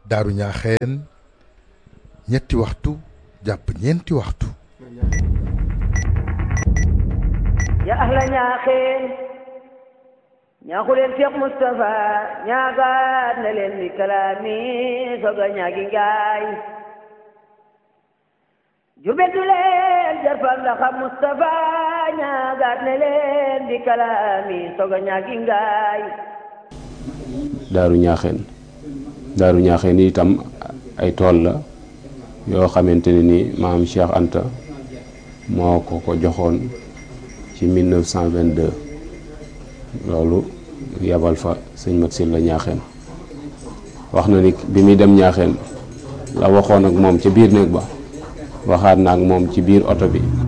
daaru ñaaxeen ñetti waxtu jàpp ñeenti waxtu ya ahla ñaaxeen ñaaxu leen Cheikh Moustapha ñaagaat na leen bi kalaami soga ñaagi ngaay jurbel du leen jarfal la xam Moustapha ñaagaat na leen bi kalaami soga ñaagi ngaay daaru ñaaxeen daaru ñaaxeen itam ay tool la yoo xamante ne ni maam Cheikh Anta moo ko ko joxoon ci 1922 loolu yabal fa sëñ Mat Silla ñaaxeen wax na ni bi muy dem ñaaxeen la waxoon ak moom ca biir néeg ba waxaat na ak moom ci biir oto bi